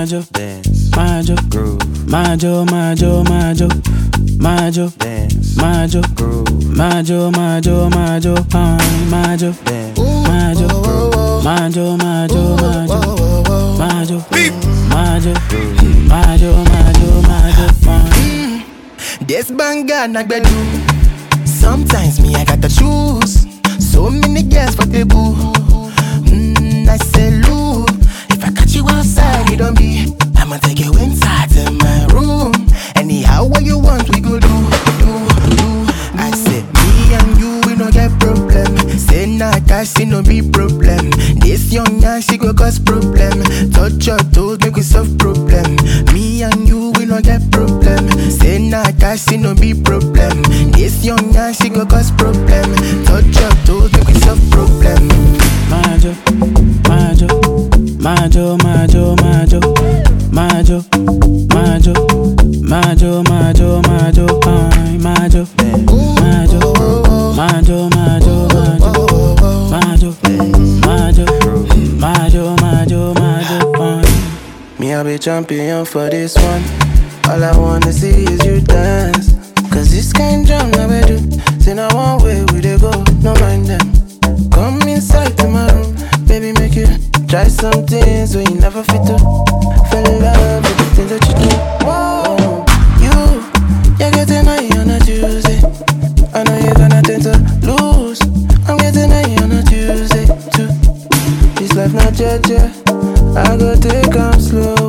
majo, dance, majo, groove, majo, majo, majo, majo, dance, majo, groove, majo, majo, majo, fine, majo, dance. majo, majo, majo, majo, majo, majo, majo, majo, majo, fine. This banger na gbedu. Sometimes me I gotta choose. So many girls for the boo. Mm, I say Lou, if I catch you outside, it don't be. I'ma take you inside to my room. Anyhow, what you want, we go do, do, do. I say me and you, we no get problem. Say nah, cash, it no be problem. This young young, she go cause problem. Touch your toes, make we solve problem. Me and you, we no get problem. Say nah, cash, it no be problem. This young young, she go cause problem. Touch your toes, make we solve problem. Majo, majo, majo, majo, majo, majo, majo, majo, majo, majo, fine, majo, majo, majo, majo, majo, majo, majo, majo, majo, majo, fine. Me, I be champion for this one. All I wanna see is you dance. Cause this kind drum never do. Say now one way we dey go, no mind them. Come inside to my room, baby, make you try some things when you never fit to. Fell in love with the things that you do. Whoa, you, you're getting high on a Tuesday. I know you're gonna tend to lose. I'm getting high on a Tuesday too. This life not judge, I go take 'em slow.